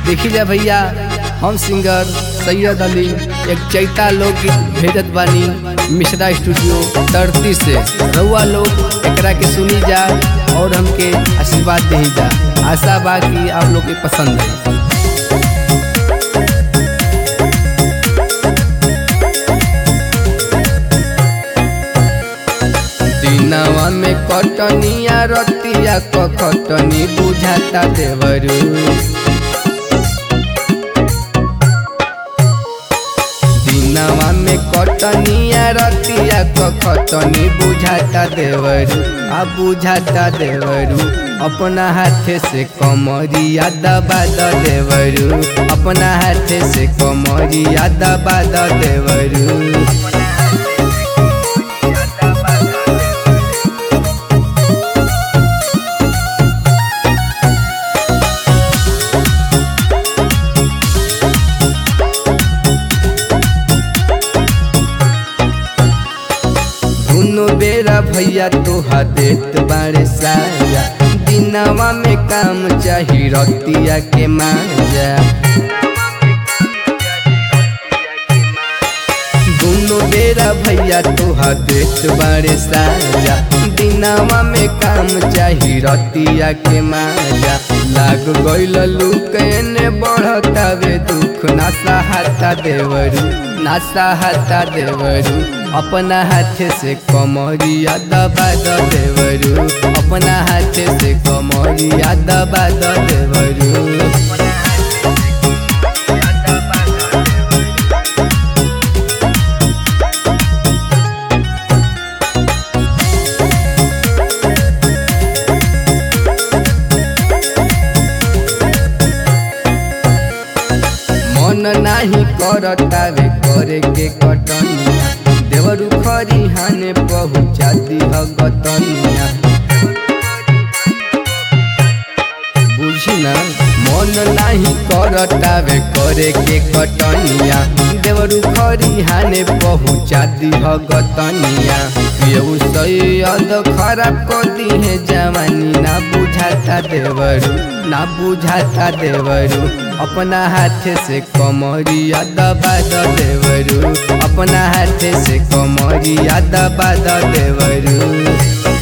देखी जा भैया हम सिंगर सैयद अली एक चैता लोकगीत भेजत बानी मिश्रा स्टूडियो धरती से रउआ लोग एकरा के सुनी जा और हमके आशीर्वाद दे जा आशा बा कि आप लोग के पसंद है दिनवा में कटनिया रतिया क कटनी बुझाता देवरू दिनवा में कटनिया रतिया क कटनी बुझाता देवरू आ बुझाता देवरू अपना हाथे से कमरिया दबा द देवरू अपना हाथे से कमरिया दबा द देवरू दुनो बेरा भैया तोहा देत बारे साया दिनवा में काम चाही रतिया के माजा दुनो बेरा भैया तोहा देत बारे साया दिनवा में काम चाही रतिया के माजा लाग गइल लुकने बढ़तावे दुख ना सहाता देवरू ना सहाता देवरू अपना हाथे से कमरिया दबा द देवरू अपना हाथे से कमरिया दबा द देवरू मन नाही करतावे करे के कटनिया देवरू खरी हाने पहुँचा दिह गतनिया बुझी ना मन नाही करतावे करे के कटनिया देवरू खरी हाने पहुँचा दिह गतनिया केहू सैयद खराब कर दिहे जवानी ना बुझाता देवरू ना बुझाता देवरू अपना हाथे से कमरिया दबा द देवरू अपना हाथे से कमरिया दबा द देवरू